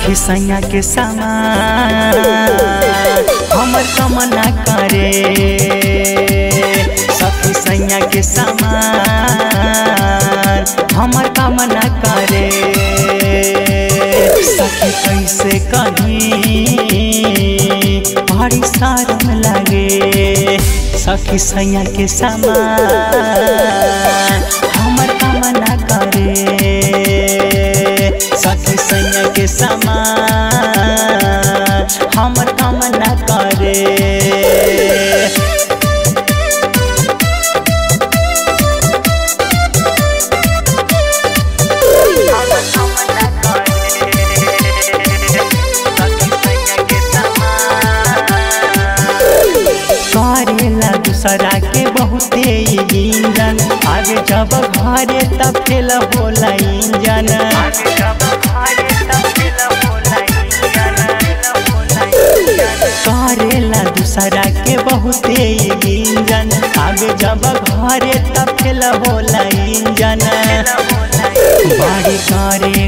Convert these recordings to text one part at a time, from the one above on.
सखी सैया के समान हमर कमना करे सखी सैया के समान हमर कामना करे सखी कैसे कहीं बड़ी शर्म लगे सखी सैया के समान हमर कामना करे सखी सैया के समान हमर कामना करे करेला दूसरा के बहुते इंजन आगे जब घरे तब फेल होला इंजन करेला दूसरा के बहुते इंजन आगे जब घरे तब फेल होला इंजन बाड़ी करे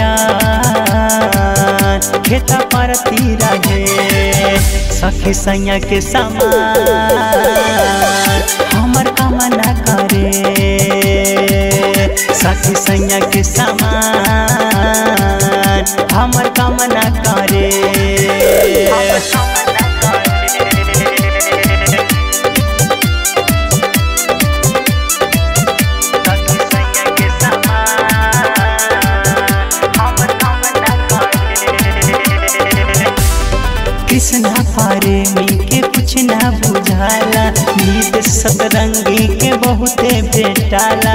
गजान खेता परती रहे सखी सैया के समान हमर कामना करे सखी सैया के समान हमर कामना करे कृष्णा पारे मी के कुछ ना बुझाला नीत सतरंगी के बहुते भेटाला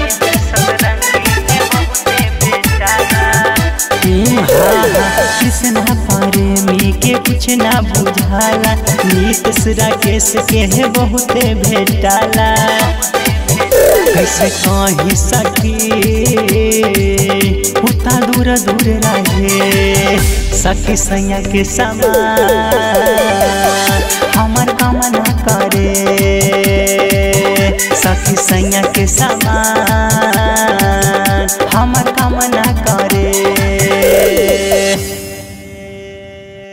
कृष्णा पारे मी के कुछ ना बुझाला नीत राकेश के है बहुते भेटाला कैसे कही सकी उता दूर दूर रहे सखी सैया के समान हमर कामना करे सखी सैया के समान